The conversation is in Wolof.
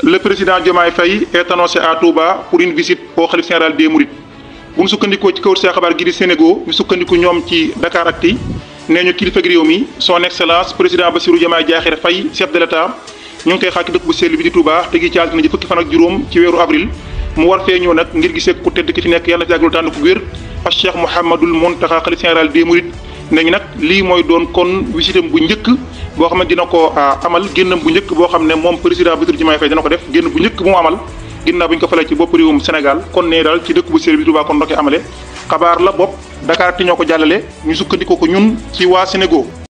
le président Diomaye Faye est annoncé à Touba pour une visite au khalife général des Mourides bu ñu sukkandikoo ci kaw see xabaar gi di Sénégal ñu sukkandiku ñoom ci Dakaractu nee ñu kilifa réew mi son excellence président Bassirou Diomaye Diakhar Faye chef de l'état ñu ngi koy xaar ci dëkk bu sell bi di Touba te gi ci altine ji fukki fan ak juróom ci weeru avril mu war fee ñëw nag ngir gisee ku tedd ki fi nekk yàlla na fi yàggal tànn ko wér ak Cheikh Mouhamadoul Mountakha khalife général des Mourides nañu nag lii mooy doon kon visitam bu njëkk boo xam ne dina ko amal génnam bu njëkk boo xam ne moom président Bassirou Diomaye Faye dina ko def génn bu njëkk bu mu amal ginnaaw bi ñu ko falee ci bopp réewum Sénégal kon ne daal ci dëkk bu sell bi Touba kon ndokkee amale xabaar la bopp Dakar ti ñoo ko jàllale ñu sukkandikoo ko ñun ci waa Sénégal